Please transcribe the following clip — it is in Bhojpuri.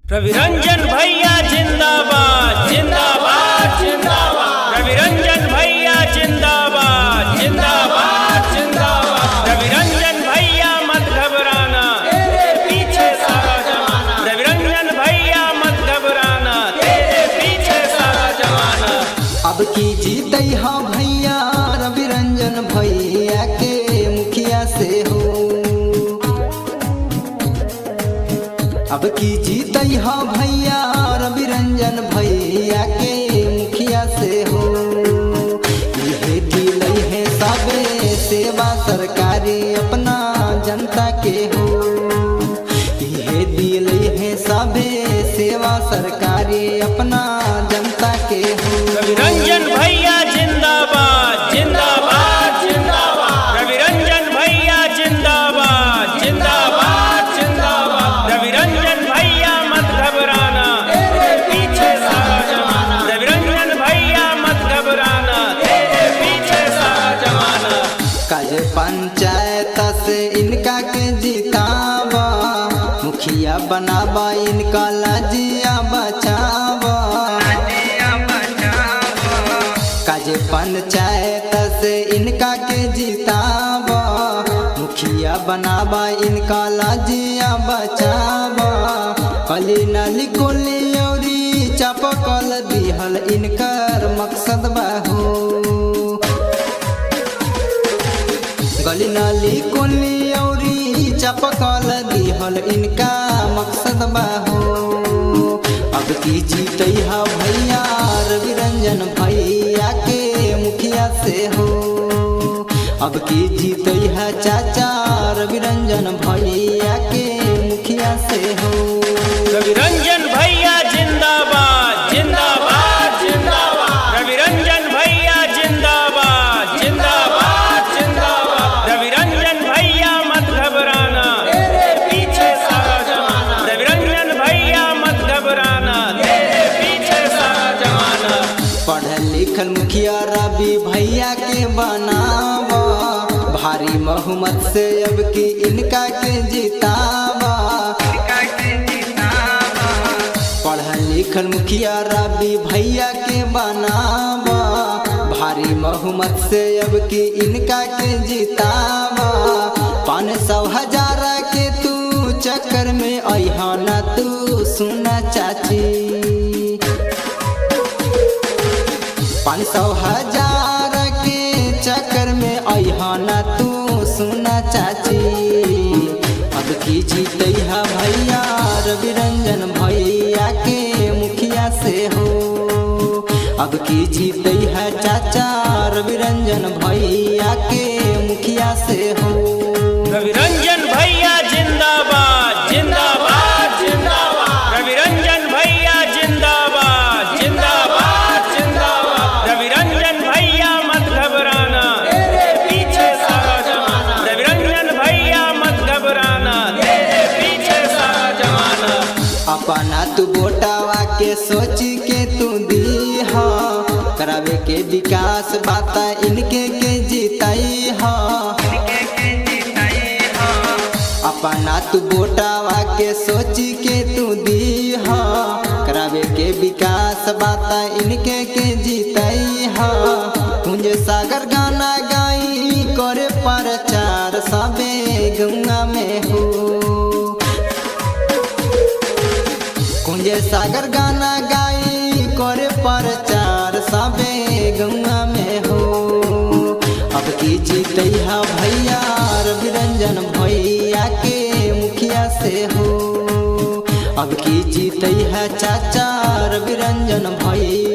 रविरंजन भैया जिंदाबाद जिंदाबाद जिंदाबाद रविरंजन भैया जिंदाबाद जिंदाबाद जिंदाबाद रविरंजन भैया मत घबराना तेरे पीछे सारा जमाना रविरंजन भैया मत घबराना तेरे पीछे सारा जमाना अब की जीत हा भैया रवि रंजन भैया के मुखिया से हो अब की जीत हा भैया रवि रंजन भैया के मुखिया से हो ये दिल है सबे सेवा सरकारी अपना जनता के हो ये दिल है सबे सेवा सरकारी अपना जनता के हो रविरंजन भैया जिंदाबाद जिंदाबाद जिंदाबाद रविरंजन भैया जिंदाबाद जिंदाबाद जिंदाबाद रविरंजन भैया मत घबराना तेरे पीछे सारा जमाना रविरंजन भैया मत घबराना तेरे पीछे सारा जमाना काज पंचायत से इनका के जितावा मुखिया बनावा इनका लजिया बचावा काज पंचायत से इनका के जितावा मुखिया बनावा इनका लजिया बचावा कली नली कोली औरी चापकल दिहल इनकर मकसद बाहो गली नाली कोली औरी चपकल दिहल इनका मकसद बाहो अब की जीत हा भैया रवि रंजन भैया के मुखिया से हो अब की जीत हा चाचा रवि रंजन भैया के मुखिया से हो रविरंजन भैया जिंदाबाद जिंदाबाद जिंदाबाद रविरंजन भैया जिंदाबाद जिंदाबाद जिंदाबाद रविरंजन भैया मत घबराना तेरे पीछे सारा जमाना रविरंजन भैया मत घबराना तेरे पीछे सारा जमाना पढ़ल लिखल मुखिया रवि भैया के बनावा भारी बहुमत से अब की इनका के जितावा पढ़ल लिखल मुखिया रवि भैया के बनावा भारी बहुमत से अब की इनका के जितावा पाँच सौ हजार के तू चक्कर में अहा ना तू सुना चाची पाँच सौ हजार के चक्कर में अहाना तू सुना चाची अब की जीत हा भैया रवि रंजन भैया के मुखिया से हो अब की जीत हा चाचा रवि रंजन भैया के मुखिया से हो रविरंजन भैया जिंदाबाद जिंदाबाद जिंदाबाद रविरंजन भैया जिंदाबाद जिंदाबाद जिंदाबाद रविरंजन भैया मत घबराना तेरे पीछे सारा जमाना रविरंजन भैया मत घबराना तेरे पीछे सारा जमाना अपना तू बोटावा के सोच के तू दी हा करावे के विकास बाता इनके के जीताई हा अपना तू बोटावा के सोच के तू दी हा करावे के विकास बाता इनके के जीताई हा कुंज सागर गाना गाई करे प्रचार सबे गंगा में हो कुंज सागर गाना गाई करे प्रचार सबे गंगा में हो अब की जीत हा भैया रवि रंजन भैया के मुखिया से हो अब की जीत हा चाचा रवि रंजन भैया